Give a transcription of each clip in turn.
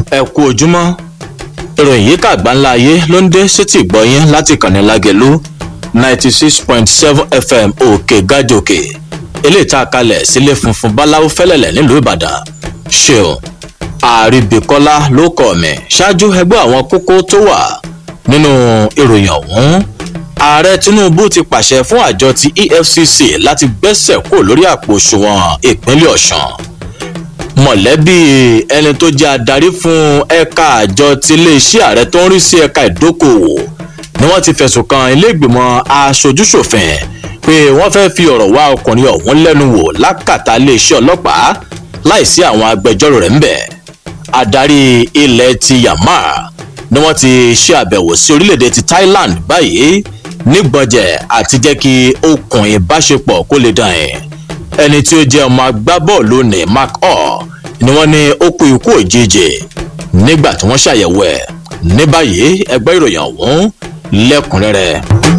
ẹ kú ojúmọ́ ìròyìn yìí kàgbá ńlá ayé ló ń dé sétí ìgbọ́yín láti kànnì lágẹ̀lú ninety six point seven fm òkè gájòkè eléyìí tá a kalẹ̀ sílé funfun báláwo fẹ́lẹ̀lẹ̀ nílùú ìbàdàn ṣeun àríbìkọ́lá ló kọ̀ mí ṣáájú ẹgbẹ́ àwọn kókó tó wà nínú ìròyìn ọ̀hún ààrẹ tinubu ti pàṣẹ fún àjọ ti efcc láti gbẹ́sẹ̀ kúrò lórí àpò òṣùwọ̀n ìpínlẹ̀ ọ̀sán mọ̀lẹ́bí ẹni tó jẹ́ adarí fún ẹ̀ka àjọ ti iléeṣẹ́ ààrẹ tó ń rí sí ẹ̀ka ìdókòwò ni wọ́n ti fẹ̀sùn kan iléègbìmọ̀ aṣojúṣòfin pé wọ́n fẹ́ fi ọ̀rọ̀ wá ọkùnrin ọ̀hún lẹ́nu wò lákàtà iléeṣẹ́ ọlọ́pàá láìsí àwọn agbẹjọ́rò rẹ̀ ń bẹ̀. adarí ilẹ̀ ti Myanmar ni wọ́n ti ṣe àbẹ̀wò sí orílẹ̀-èdè ti Thailand báyìí nígbọ̀njẹ̀ àti jẹ́ kí okùn ìbáṣepọ̀ kó lè dàn ẹ̀ ẹni tí ó jẹ́ ọmọ agbábọ́ọ̀lù ní mark hall ni wọ́n ní ó kú ikú òjijì nígbà tí wọ́n ṣàyẹ̀wò ẹ̀ ní báyìí ẹgbẹ́ ìròyìn ọ̀hún lẹ́kùnrẹ́rẹ́.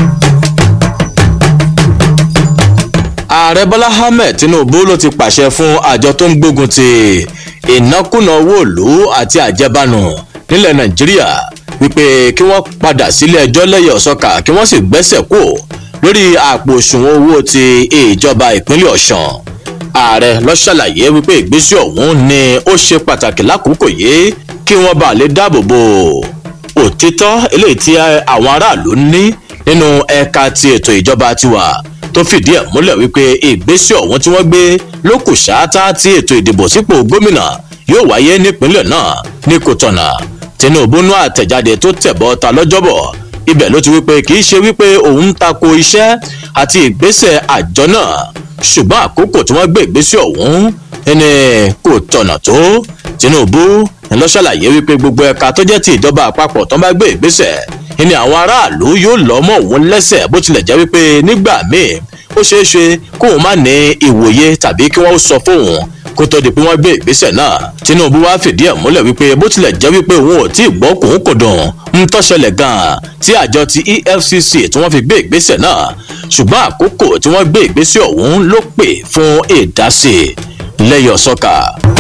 ààrẹ bọ́lá ahmed tinubu ló ti pàṣẹ fún àjọ tó ń gbógun ti ìnákúnà owó ìlú àti àjẹbánu nílẹ̀ nàìjíríà wípé kí wọ́n padà sílé ẹjọ́ lẹ́yìn ọ̀sọ́kà kí wọ́n sì gbẹ́sẹ̀ kú lórí àpò òṣùwọ̀n owó ti ìjọba ìpínlẹ̀ ọ̀sán ààrẹ lọ ṣàlàyé wípé ìgbésẹ̀ ọ̀hún ni ó ṣe pàtàkì lákòókò yìí kí wọ́n bá lè dáàbò bo òtítọ́ eléyìí tí àwọn aráàlú ní nínú ẹ̀ka ti ètò ìjọba tiwa tó fìdí ẹ̀ múlẹ̀ wípé ìgbésẹ̀ ọ̀hún tí wọ́n gbé ló kù ṣáátá tí ètò ìdìbò sípò gómìnà yóò wáyé nípínlẹ̀ náà ní kòtọ̀nà tinubu nú àtẹ̀jáde tó tẹ̀bọ́ ta lọ́jọ́bọ̀ ibẹ̀ ló ti wípé kì í ṣe wípé òun ń tako iṣẹ́ àti ìgbésẹ̀ àjọ náà ṣùgbọ́n àkókò tí wọ́n gbé ìgbésẹ̀ ọ̀hún ẹni kò tọ̀nà tó tinubu ló ṣàlàyé wípé gbogbo ẹ̀ka tó jẹ́ ti ìjọba àpapọ̀ tó bá gbé ìgbésẹ̀ ẹni àwọn aráàlú yóò lọ́ mọ́ òun lẹ́sẹ̀ bó tilẹ̀ jẹ́ wípé nígbà míì ó ṣeé ṣe kóun má ní ìwòye tàbí kí wọ́n sọ fóun kó tó di pé wọ́n gbé ìgbésẹ̀ náà tinubu wá fìdí ẹ̀ múlẹ̀ wípé bó tilẹ̀ jẹ́ wípé òun ò tí ì gbọ́ kòun kò dùn ń tọ́ṣẹlẹ̀ gan-an tí àjọ ti efcc tí wọ́n fi gbé ìgbésẹ̀ náà ṣùgbọ́n àkókò tí wọ́n gbé ìgbésẹ̀ ọ̀hún ló pè fún ìdásí lẹ́yọ̀ sọ́kà.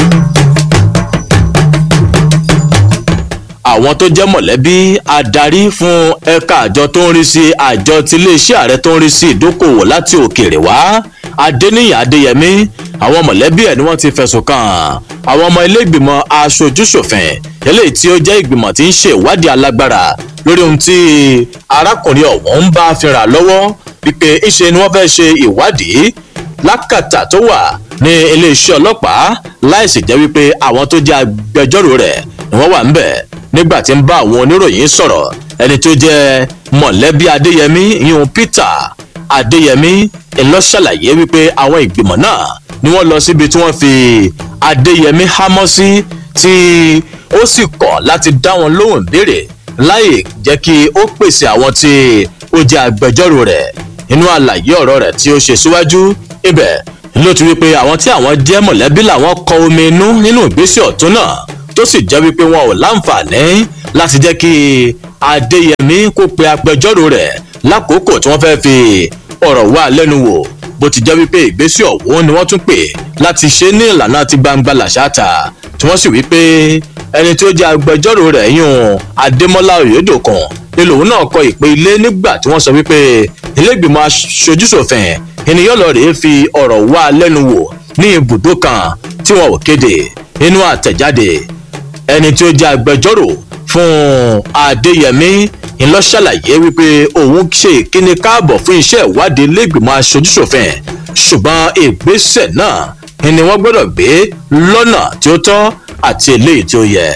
àwọn tó jẹ́ mọ̀lẹ́bí adarí fún ẹ̀ka àjọ tó ń rí sí àjọ tí iléeṣẹ́ ààrẹ tó ń rí sí ìdókòwò láti òkèèrè wá adéníyàn adéyẹmí àwọn mọ̀lẹ́bí ẹ̀ ni wọ́n ti fẹ̀sùn kàn àwọn ọmọ ilé ìgbìmọ̀ aṣojúṣòfin eléyìí tí ó jẹ́ ìgbìmọ̀ tí ń ṣe ìwádìí alágbára lórí ohun tí arákùnrin ọ̀hún ń bá fínra lọ́wọ́ wípé ìṣe ni wọ́n fẹ́ ṣe ìwádìí lákàtà tó wà ní iléeṣẹ́ ọlọ́pàá láìsí jẹ́ wípé àwọn tó jẹ́ agbẹjọ́rò rẹ̀ ni wọ́n wà ń bẹ̀ nígbà tí ń bá àwọn oníròyìn sọ̀rọ̀ ẹni tó jẹ́ mọ̀lẹ́bí adéyẹmí yíyún peter adéyẹmí ńlọ ṣàlàyé wípé àwọn ìgbìmọ̀ náà ni wọ́n lọ síbi tí wọ́n fi adéyẹmí hámọ́ sí tí ó sì kọ̀ láti dá wọn lóhùn béèrè láì jẹ́ kí ó pèsè àwọn tí ó jẹ́ agbẹjọ́rò rẹ̀ nínú àlàyé ọ̀rọ̀ rẹ̀ tí ó ṣe síwájú ibẹ̀ ló ti wípé àwọn tí àwọn jẹ́ mọ̀lẹ́bí làwọn kọ omi inú nínú ìgbésẹ̀ ọ̀tún náà tó sì jẹ́ wípé wọn ò láǹfààní láti jẹ́ kí adéyẹmí kó pe agbẹjọ́rò rẹ̀ lákòókò tí wọ́n fẹ́ fi ọ̀rọ̀ wá lẹ́nu wò bó ti jẹ́ wípé ìgbésẹ̀ ọ̀hún ni wọ́n tún pè láti ṣe ní ìlànà ti gbangba làṣáta tí wọ́n sì wípé ẹni tí ó jẹ́ agbẹjọ́rò rẹ̀ yún adémọ́lá oyèdòkun ni lòun náà kọ ìpè ilé nígbà tí wọ́n sọ wípé ilégbìmọ̀ aṣojúṣòfin ènìyàn lọ rèé fi ọ̀rọ̀ wá lẹ́nu wò ní ibùdó kan tí wọn ò kéde nínú àtẹ̀jáde ẹni tí ó jẹ́ agbẹjọ́rò fún adéyẹmí ńlọ ṣàlàyé wípé òun ṣe ìkíni káàbọ̀ fún iṣẹ́ ìwádìí ilégbìmọ̀ aṣojúṣòfin ṣùgbọ́n ìgbésẹ̀ náà ni wọ́n gbọ́dọ̀ gbé lọ́nà tí ó tọ́ àti eléyìí tí ó yẹ.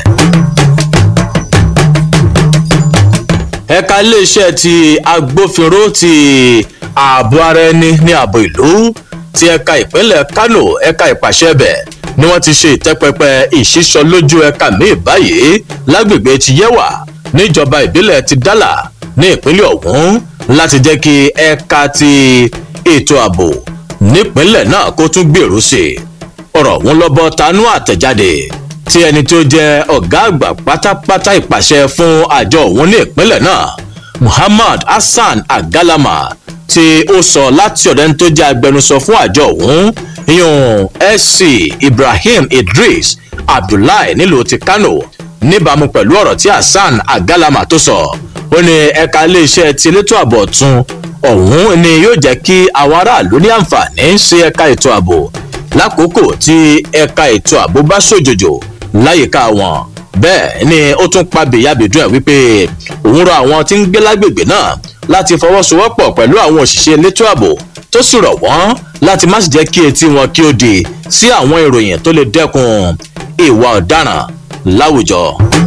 ẹ̀ka iléeṣẹ́ ti agbófinró ti ààbò ara ẹni ní ààbò ìlú ti ẹ̀ka ìpínlẹ̀ kánò ẹ̀ka ìpàṣẹ bẹ̀ ni wọ́n ti ṣe ìtẹ́pẹpẹ ìṣísọ lójú ẹ̀ka míì báyìí lágbègbè ti yẹ́wà níjọba ìbílẹ̀ ti dálà ní ìpínlẹ̀ ọ̀hún láti jẹ́ kí ẹ̀ka ti ètò ààbò nípínlẹ̀ náà kó tún gbèrú sí i ọ̀rọ̀ ọ̀hún lọ́bọ̀ tanú àtẹ̀jáde tí ẹni tó jẹ́ ọ̀gá àgbà pátápátá ìpàṣẹ fún àjọ òun ní ìpínlẹ̀ náà muhammad hasan agalama tí ó sọ láti ọ̀dọ̀ ẹni tó jẹ́ agbẹnusọ fún àjọ òun ìyún sc ibrahim idris abdullahi nílùú ti kano níbàámu pẹ̀lú ọ̀rọ̀ tí hasan agalama tó sọ ó ní ẹ̀ka iléeṣẹ́ ti elétò ààbò ọ̀tún ọ̀hún ni yóò jẹ́ kí àwọn aráàlú ní àǹfààní sí ẹ̀ka ètò ààbò lákòókò tí ẹ̀ka ètò ààbò bá ṣòjòjò láyìíká wọn bẹ́ẹ̀ ni ó tún pa bèyàbèdún ẹ̀ wípé òun rọ àwọn tí ń gbé lágbègbè náà láti fọwọ́sowọ́pọ̀ pẹ̀lú àwọn òṣìṣẹ́ elétò ààbò tó sì rọ̀ wọ́n láti má sì jẹ́ kí etí wọn kí ó di sí àwọn ìròyìn tó lè dẹ́kun ìwà ọ̀daràn láwùjọ.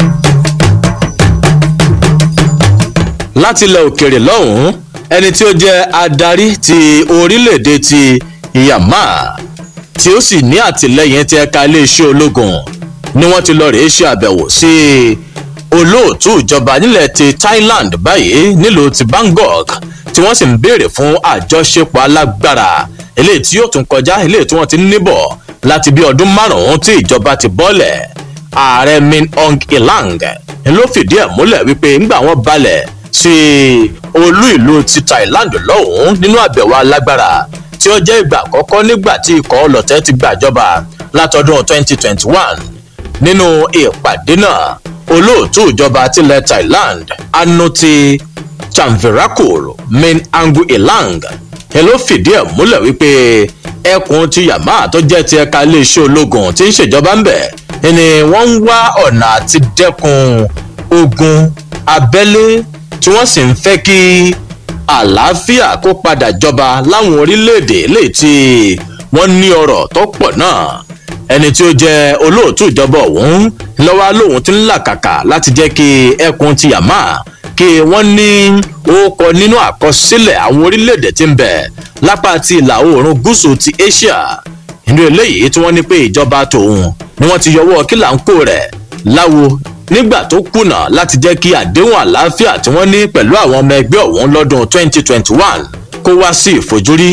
láti ilẹ̀ òkèèrè lọ́hùn-ún ẹni tí ó jẹ́ adarí ti orílẹ̀-èdè ti Myanmar tí ó sì ní àtìlẹ́yìn ti ẹ̀ka iléeṣẹ́ ológun ni wọ́n ti lọ rèé ṣe àbẹ̀wò sí olóòtú ìjọba nílẹ̀ ti Thailand báyìí nílùú ti Bangkok tí wọ́n sì ń béèrè fún àjọṣepọ̀ alágbára eléyìí tí yóò tún kọjá eléyìí tí wọ́n ti ń níbọ̀ láti bí ọdún márùn-ún tí ìjọba ti bọ́lẹ̀ ààrẹ Min Aung Hlaing ló fìdí ẹ̀ múlẹ̀ wípé ńgbà wọ́n balẹ̀ sí olú ìlú ti Thailand lọ́hùn-ún nínú àbẹ̀wò alágbára tí ó jẹ́ ìgbà àkọ́kọ́ nígbà tí ikọ̀ ọlọ̀tẹ̀ ti gbàjọba látọdún 2021 nínú ìpàdé náà olóòtú ìjọba tilẹ̀ Thailand Anuti Chanvirakul Min Aung Hlaing ló fìdí ẹ̀ múlẹ̀ wípé ẹkùn ti Myanmar tó jẹ́ ti ẹ̀ka iléeṣẹ́ ológun tí ń ṣèjọba ń bẹ̀ ni wọ́n ń wá ọ̀nà àti dẹ́kun ogun abẹ́lé tí wọ́n sì ń fẹ́ kí àlàáfíà kó padà jọba láwọn orílẹ̀-èdè léyìí tí wọ́n ní ọrọ̀ tó pọ̀ náà ẹni tí ó jẹ́ olóòtú ìjọba ọ̀hún lọ́wọ́ lòun ti ń làkàkà láti jẹ́ kí ẹkùn ti Myanmar kí wọ́n ní orúkọ nínú àkọsílẹ̀ àwọn orílẹ̀-èdè tí ń bẹ lápá ti ìlà oòrùn gúúsù ti Asia nínú eléyìí tí wọ́n ní pé ìjọba tòun ni wọ́n ti yọwọ́ kílàńkò rẹ̀ láwo nígbà tó kùnà láti jẹ́ kí àdéhùn àlàáfíà tí wọ́n ní pẹ̀lú àwọn ọmọ ẹgbẹ́ ọ̀hún lọ́dún 2021 kó wá sí ìfojúrí.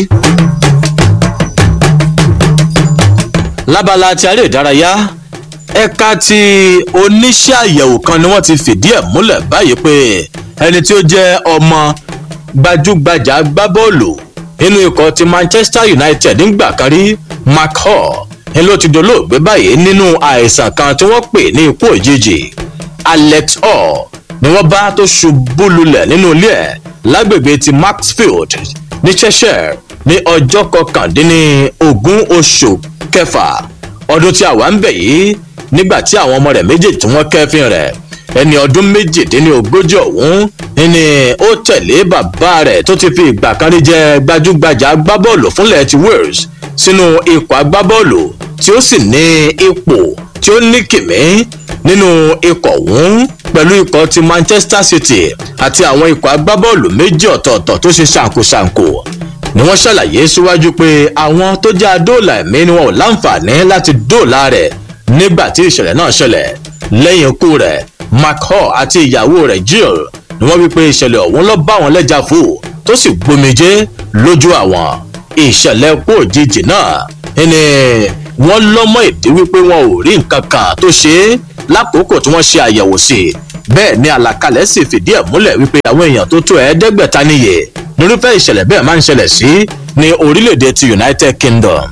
lábala ti aré ìdárayá ẹ̀ka ti oníṣẹ́ àyẹ̀wò kan ni wọ́n ti fìdí ẹ̀ múlẹ̀ báyìí pé ẹni tí ó jẹ́ ọmọ gbajúgbajà agbábọ́ọ̀lù nínú ikọ̀ ti Manchester United nígbà kan rí Mark Hall ni ló ti dolóògbé báyìí nínú àìsàn kan tí wọ́n pè ní ikú òjijì Alex Hall ni wọ́n bá tó ṣubú lulẹ̀ nínú ilé ẹ̀ lágbègbè ti Maxfield ní Cheshire ní ọjọ́ kọkàndínlógún oṣù kẹfà ọdún tí a wà ń bẹ̀ yìí nígbà tí àwọn ọmọ rẹ̀ méjèèjì tí wọ́n kẹ́fín rẹ̀ ẹni ọdún méjìdínlógójì ọ̀hún ni ó tẹ̀lé bàbá rẹ̀ tó ti fi ìgbà kan rí jẹ́ gbajúgbajà agbábọ́ọ̀lù fúnlẹ̀ ti Wales sínú ikọ̀ agbábọ́ọ̀lù tí ó sì ní ipò tí ó ní kìmí nínú ikọ̀ ọ̀hún pẹ̀lú ikọ̀ ti Manchester City àti àwọn ikọ̀ agbábọ́ọ̀lù méjì ọ̀tọ̀ọ̀tọ̀ tó ṣe ṣàǹkóṣàǹkó ni wọ́n ṣàlàyé síwájú pé àwọn tó jẹ́ adóòlà ẹ̀mí ni wọn ò láǹfààní láti dóòlà rẹ̀ nígbà tí ìṣẹ̀lẹ̀ náà ṣẹlẹ̀ lẹ́yìn ikú rẹ̀ Mark Hall àti ìyàwó rẹ̀ Jill ni wọ́n wí pé ìṣẹ̀lẹ̀ ọ̀hún ló bá wọn lẹ́jà fò tó sì gbomijé lójú àwọn ìṣẹ̀lẹ̀ kú òjijì náà ni wọ́n lọ́mọ ìdí wípé wọn ò rí nǹkan kan tó ṣe é lákòókò tí wọ́n ṣe àyẹ̀wò sí i bẹ́ẹ̀ ni àlàkalẹ̀ sì fìdí ẹ̀ múlẹ̀ wípé àwọn èèyàn tó tó ẹ̀ẹ́dẹ́gbẹ̀ta níye nírúfẹ́ ìṣẹ̀lẹ̀ bẹ́ẹ̀ máa ń ṣẹlẹ̀ sí ní orílẹ̀-èdè ti United Kingdom.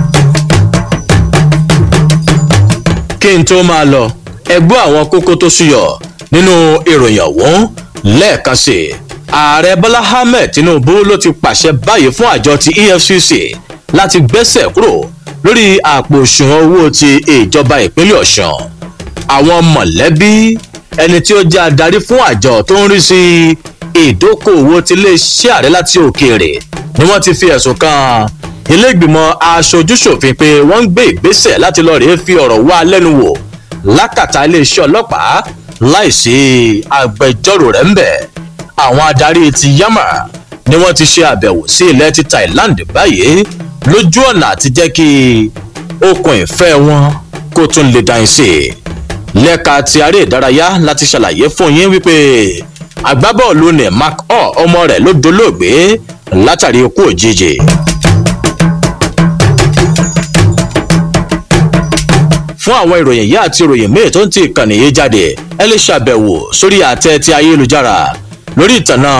kí n tó máa lọ ẹgbọ́ àwọn kókó tó ṣúyọ nínú ìròyìn ọ̀hún lẹ́ẹ̀kan sí i ààrẹ Bọ́lá Ahmed Tinubu ló ti pàṣẹ báyìí fún àjọ ti EFCC láti gbẹ́sẹ̀ kúrò lórí àpò òṣùwọ̀n owó ti ìjọba ìpínlẹ̀ Ọ̀ṣun àwọn mọ̀lẹ́bí ẹni tí ó jẹ́ adarí fún àjọ tó ń rí sí ìdókòwò ti iléeṣẹ́ ààrẹ láti òkèèrè ni wọ́n ti fi ẹ̀sùn kan ilé ìgbìmọ̀ aṣojúṣòfin pé wọ́n ń gbé ìgbésẹ̀ láti lọ rèé fi ọ̀rọ̀ wá lẹ́nu wò lákàtà iléeṣẹ́ ọlọ́pàá láìsí agbẹjọ́rò rẹ̀ ń bẹ̀ àwọn adarí ti yamma ni wọ́n ti ṣe àbẹ̀wò sí ilẹ̀ ti Thailand báyìí lójú ọ̀nà àti jẹ́ kí okùn ìfẹ́ wọn kó tún lè dá sí i lẹ́ka ti aré ìdárayá láti ṣàlàyé fún yín wípé agbábọ́ọ̀lù ní Mark Hall ọmọ rẹ̀ ló dolóògbé látàrí ikú òjijì. fún àwọn ìròyìn yìí àti ìròyìn míì tó ń ti ìkànnì yìí jáde ẹ lè ṣàbẹ̀wò sórí àtẹ ti ayélujára lórí ìtànà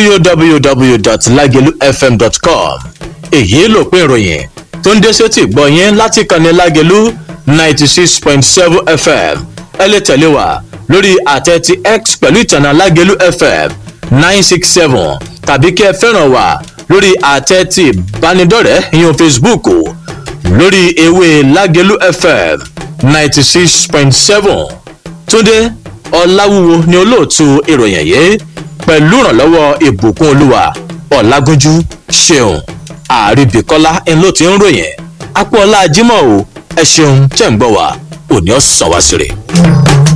www.lagelufm.com èyí ló pín ìròyìn tó ń dé sétí gbọ́ yín láti ìkànnì Lágelú ninety six point seven FM ẹ lè tẹ̀lé wa lórí àtẹ ti x pẹ̀lú ìtànà lágẹ̀lú fm nine six seven tàbí kí ẹ fẹ́ràn wá lórí àtẹ ti ìbánidọ́rẹ̀ẹ́ ìyẹn facebook lórí ewé lágẹ̀lú fm ninety six point seven túndé ọ̀làwúwo ni olóòtú ìròyìn yìí pẹ̀lú ìrànlọ́wọ́ ìbùkún olúwa ọ̀làgúnjú ṣeun àríbìkọ́lá ń ló ti ń ròyìn apò ọlá jimoh o ẹ ṣeun tẹ̀ ń gbọ́ wa òní ọ̀sán wá sí rè.